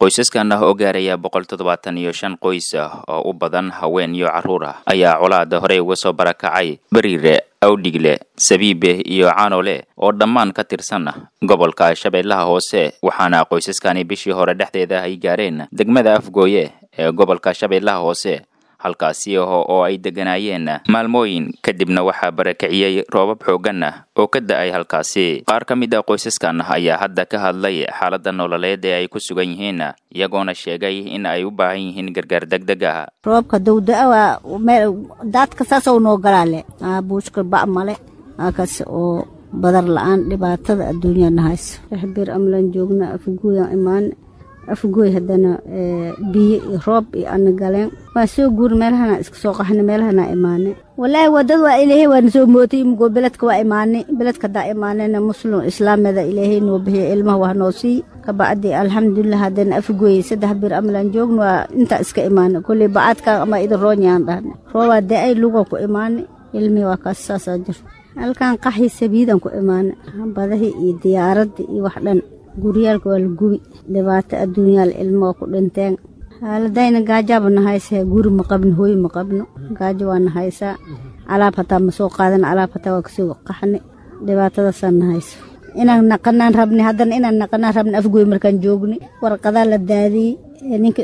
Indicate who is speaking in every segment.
Speaker 1: qoysaskan ah oo gaaraya boqol toddobaatan iyo shan qoys ah oo u badan haween iyo carruur ah ayaa colaada horey uga soo barakacay beriire awdhigle sabiibe iyo caanole oo dhammaan ka tirsan gobolka shabeellaha hoose waxaana qoysaskani bishii hore dhexdeeda ay gaareen degmada afgooye ee gobolka shabeellaha hoose halkaasi oo ay degganaayeen maalmooyin kadibna waxaa barakiciyey roobab xooggan ah oo ka da-ay halkaasi qaar ka mid a qoysaskan ayaa hadda ka hadlay xaaladda nololeed ee ay ku sugan yihiin iyagoona sheegay in ay u baahan yihiin gargaar degdeg ah
Speaker 2: roobka dawda-a waa meel daadka saasoo noo galaale buushka ba' male aakaas oo badar la-aan dhibaatada adduunyana hayso rexbir amlaan joogna afguuyan imaane afgooy haddana biyo iyo roob iyo ana galeen waa soo guur meelahana iska soo qaxna meelahana imaane walaahi wadada waa ilaahay waana soo mootay imigoo beledka waa imaanay beledka haddaa imaanayna muslim islaamada ilaahay noo bixiya ilmaha waa noo sii kabacdi alxamdulilah haddana afgooy saddex bir amalaan joogna waa intaa iska imaana kolley bacaadka ama idin roonyaan dhahna roobaa da-ay luga ku imaanay ilmihii waa kaas saasaa jirta halkan qaxii sabiidan ku imaana badahii iyo diyaaradda iyo wax dhan guryaalka waa la gubi dhibaato adduunyaal ilmoo ku dhinteen xaaladayna gaajaaba na haysaa guri ma qabno hooy ma qabno gaajo waa na haysaa alaab hataa ma soo qaadana alaab hataa waa kasoo qaxni dhibaatadaasaa na hayso inaan naqanaan rabni haddana inaan naqanaan rabni afgooy markaan joogni warqadaa la daadiyey ninka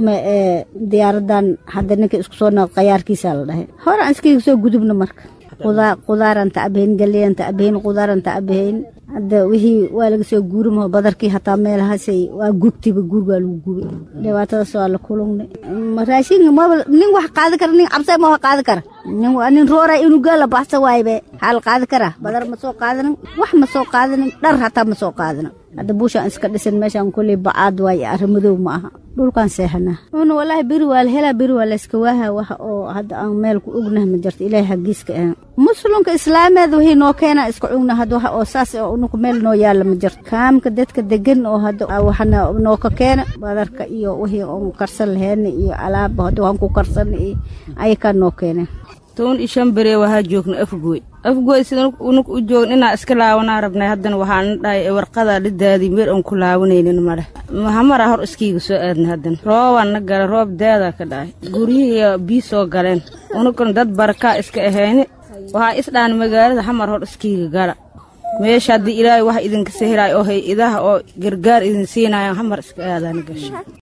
Speaker 2: diyaaradan hadda ninka isku soo noq qayaarkiisaa la dhahay hore aan iskaga soo gudubno marka qudaaraan tacbahayn galeyan tacbahayn qudaaraan tacbahayn hadda wixii waa laga soo guurimaho badarkii hataa meelahaasay waa gubtiba guur waa lagu gubi dhibaatadaas waa la kulungnay raashinka maba nin wax qaadi kara nin cabsa ma wax qaadi kara nin roora inugaa la baxsa waaybe xaal qaadi kara badar ma soo qaadanin wax ma soo qaadanin dhar hataa ma soo qaadanin hadda buushaan iska dhisan meeshaan kolley bacaad waaye arrimadow ma aha dhulkaan seexanaa una walaahi beri waa la helaa beri waa layska waaha wax oo hadda aan meel ku ognaha ma jirto ilaahay xaggiiska ahan muslimka islaameed wixii noo keenaa iska cugna hadda wax oo saas oo unuku meel noo yaalla ma jirto kaamka dadka degan oo hadda waxna noo ka keena badarka iyo wixii oon karsan lahayna iyo alaaba hadda waxaan ku karsan iyo ayakaa noo keeneen
Speaker 3: toban iyo shan beree waxaa joogna afgooy afgooy sida unug u joogn inaa iska laawanaa rabnay haddana waxaana dhahay warqadaa dhidaadii meer aan ku laawanaynin maleh hamaraa hor iskiiga soo aadna haddana roobaan na gala roob daadaa ka dhahay guryihii bii soo galeen unugana dad barakaa iska ahayni waxaa isdhaan magaalada xamar hor iskiiga gala meesha haddii ilaahay wax idinka sehelaay oo hay-idaha oo gargaar idin siinayaan xamar iska aadaana gasha